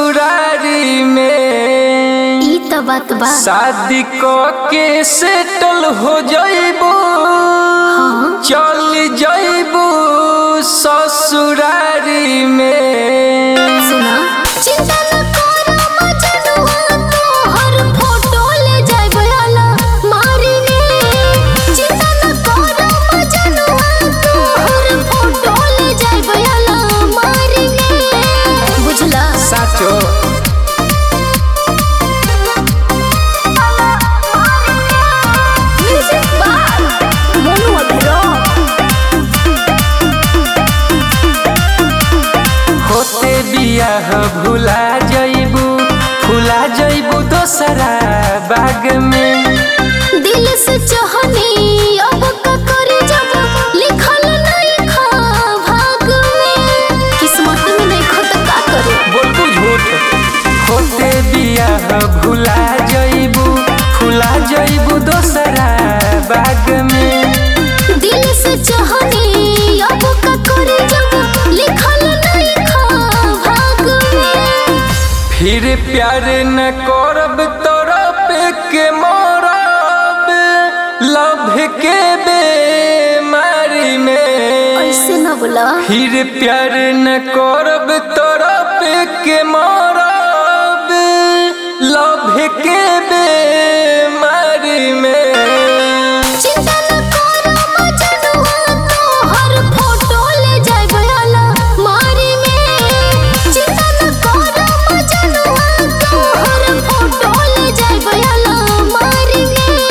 ससुरारी में ई त बात बा शादी क के सेटल हो जाइबू चल जाइबू ससुरारी में सुना चिंता न कर मजनुआ तोहर फोटो ले जाइब आला मारी में चिंता न कर मजनुआ तोहर फोटो ले जाइब आला मारी में बुझला साचो म्यूजिक बार मोनू अभिराम होते बियाह भुला जाइबू भुला जाइबू दोसरा बाग में दिल से चाहनी अब का करे जब लिखल नहीं खा भाग में किस्मत में नहीं खा तो का करे बोलबू झूठ होते बियाह भुला जाइबू भुला जाइबू दोसरा बाग में दिल से चाहनी अब का करे जब लिखल नहीं खा भाग में फिर प्यार न करब तरफ के मरब लभ के बेमारी में ऐसे न बोला फिर प्यार न करब तरफ के मरब लभ के बेमारी में चिंता न कर मजनुआ तोहर फोटो ले जाइब आला मारी में चिंता न कर मजनुआ तोहर फोटो ले जाइब आला मारी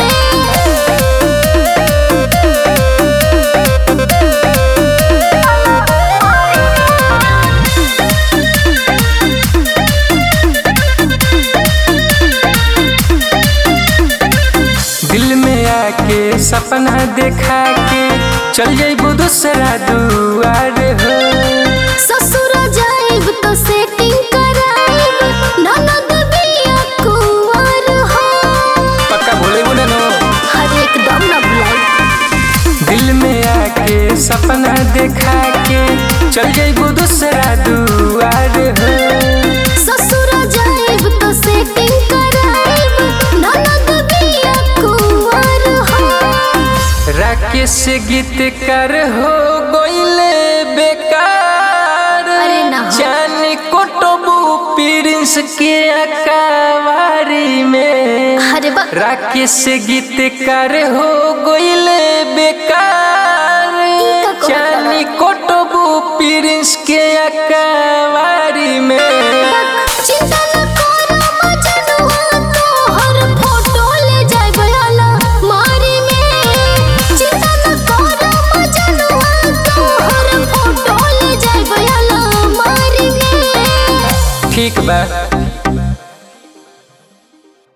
दिल में आके सपना देखा के चल जाइबू दूसरा दुआर हो ससुर जाइब तो सेटिंग कराइब ननद बिया कुंवर हो पक्का भोले बोले नो हर एकदम न भुलाई दिल में आके सपना देखा के चल जाइबू दूसरा दुआर हो ससुर जाइब तो सेटिंग कराइब ननद बिया कुंवर हो राकेश गीतकार हो गईले बेकार अरे ना हो। जान कोटबू प्रिंस के अकावारी में अरे बा राकेश गीतकार हो गईले बेकार ई का कहता जानी कोटबू प्रिंस के अकावारी में चिंता न कर मजनुआ तोहर फोटो ले जाइब आला मारी में चिंता न कर मजनुआ तोहर फोटो ले जाइब आला मारी में ठीक बा